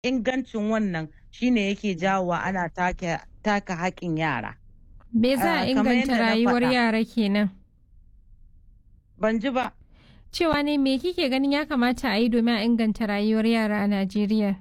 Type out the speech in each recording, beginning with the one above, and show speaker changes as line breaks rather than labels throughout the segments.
ingancin wannan shine yake jawowa ana taka haƙƙin yara.
Me za a inganta rayuwar yara kenan?
Ban ji ba.
Cewa ne me kike ganin ya kamata a yi domin a inganta rayuwar yara a Najeriya?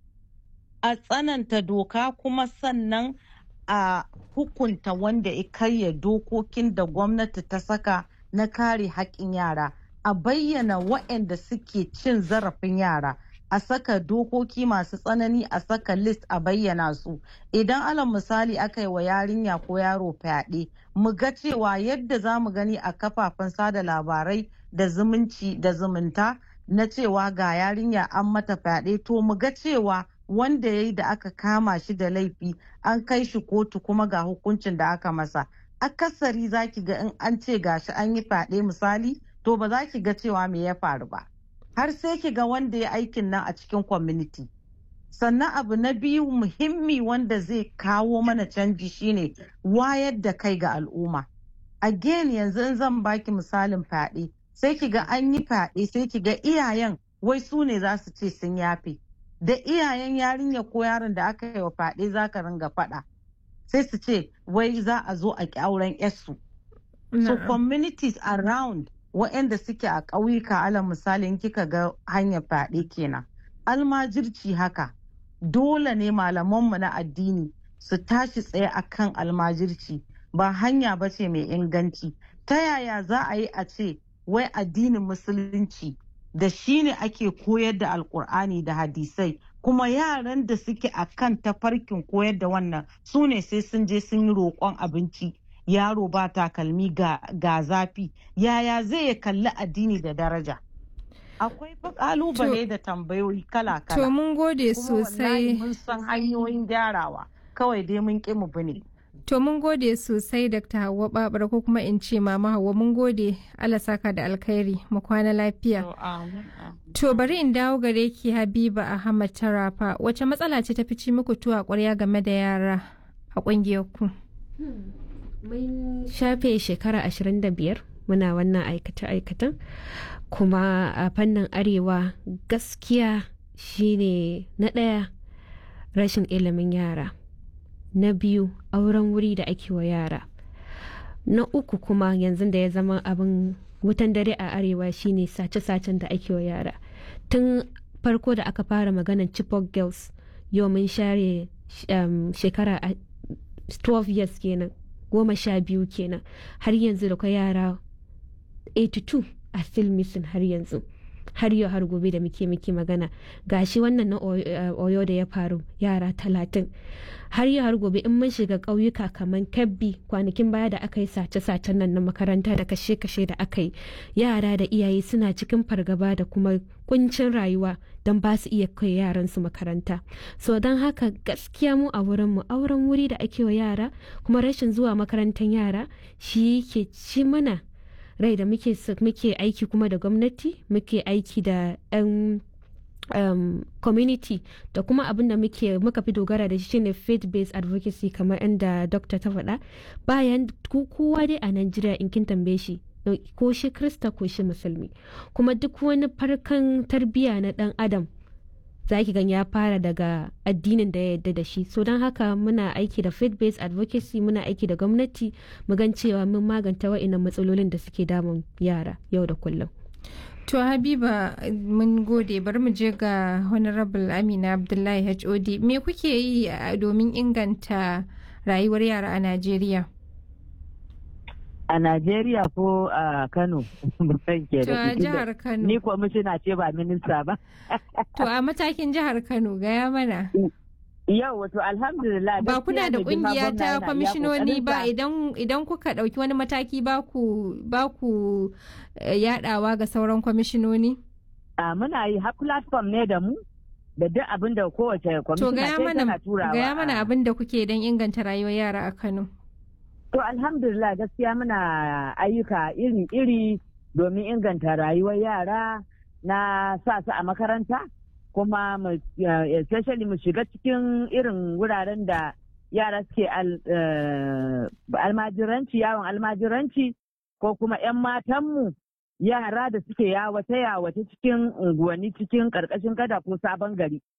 A tsananta doka kuma sannan a hukunta wanda ya karya dokokin da gwamnati ta saka na kare haƙƙin yara. A bayyana waɗanda suke cin zarafin yara. a saka dokoki masu tsanani a saka list a bayyana su idan alal misali aka yi wa yarinya ko yaro fyaɗe mu ga cewa yadda za mu gani a kafafen sada labarai da zumunci da zumunta na cewa ga yarinya an mata fyaɗe to mu ga cewa wanda ya yi da aka kama shi da laifi an kai shi kotu kuma ga hukuncin da aka masa akasari za ki ga in an ce gashi an yi fyaɗe misali to ba za ki ga cewa me ya faru ba har sai ki ga wanda ya aikin nan a cikin community sannan abu na biyu muhimmi wanda zai kawo mana canji shine wayar da kai ga al'umma again yanzu in zan baki misalin fyaɗe sai ki ga an yi fyaɗe sai ki ga iyayen wai su ne za su ce sun yafe da iyayen yarinya ko yaron da aka yi wa fyaɗe za ka ringa faɗa sai su ce wai za a zo a ƙi auren yarsu so communities around waɗanda suke a ƙauyuka alal misalin kika ga hanyar fyaɗe kenan almajirci haka dole ne malamanmu na addini su tashi tsaye akan almajirci ba hanya ba ce mai inganci ta yaya za a yi a ce wai addinin musulunci da shi ne ake koyar da alkur'ani da hadisai kuma yaran da suke a kan tafarkin koyar da wannan su ne sai sun je sun yi roƙon abinci yaro ba takalmi ga, ga zafi yaya zai ya kalli addini da daraja akwai kalubale da tambayoyi kala-kala
to mun gode sosai
mun san hanyoyin gyarawa kawai dai mun ƙi mu bane
To mun gode sosai Dr. Hauwa Babar ko kuma in ce Mama Hauwa mun gode Allah saka da alkhairi mu kwana lafiya. To bari in dawo gare ki Habiba Ahmad Tarafa wace matsala ce ta fici muku tuwa ƙwarya game da yara a ƙungiyar ku?
Mun shafe shekara 25 muna wannan aikata-aikatan kuma a fannin arewa gaskiya shine na ɗaya rashin ilimin yara. na biyu auren wuri da ake wa yara na uku kuma yanzu da ya zama abin wutan dare a arewa shine sace-sacen da ake wa yara tun farko da aka fara maganar chipok girls yau mun share um, shekara 12 years kenan goma sha biyu kenan har yanzu da kwa yara 82 a still missing har yanzu har yau har gobe da muke muke magana gashi wannan na oyo da ya faru yara talatin har yau har gobe in mun shiga ƙauyuka kamar kebbi kwanakin baya da aka yi sace-sacen nan na makaranta da kashe-kashe da aka yi yara da iyaye suna cikin fargaba da kuma kuncin rayuwa don ba su iya kai yaran su makaranta so don haka gaskiya mu a wurin mu auren wuri da ake wa yara kuma rashin zuwa makarantar yara shi ke ci mana rai da muke muke aiki kuma da gwamnati muke aiki da 'yan um, community da kuma abin da muke muka fi dogara da shi shine faith based advocacy kamar inda dokta ta faɗa bayan kowa dai a Najeriya in kin tambaye shi ko shi krista ko shi musulmi kuma duk wani farkan tarbiyya na dan adam za ki gan ya fara daga addinin da ya yarda da shi so don haka muna aiki da faith based advocacy muna aiki da gwamnati mu gan cewa mun maganta wa'innan matsalolin da suke damun yara yau da kullum
To Habiba mun gode bari mu je ga Honorable Amina Abdullahi HOD me kuke yi domin inganta rayuwar yara a Najeriya?
A Najeriya ko a Kano?
To a jihar Kano.
Ni kwamishina ce ba minista ba.
To a matakin jihar Kano gaya mana.
Yau wato alhamdulillah.
Ba kuna da kungiya ta kwamishinoni ba idan idan kuka dauki wani mataki ba ku ba ku yadawa ga sauran kwamishinoni?
A muna yi har platform ne da mu da duk abin da kowace kwamishina
tana turawa. Gaya mana abin da kuke don inganta rayuwar yara a Kano.
To alhamdulillah gaskiya muna ayyuka iri-iri domin inganta rayuwar yara na sa su a makaranta kuma especially mu shiga cikin irin wuraren da yara suke almajiranci yawon almajiranci ko kuma 'yan matanmu yara da suke yawace yawace cikin unguwanni cikin karkashin gada ko sabon gari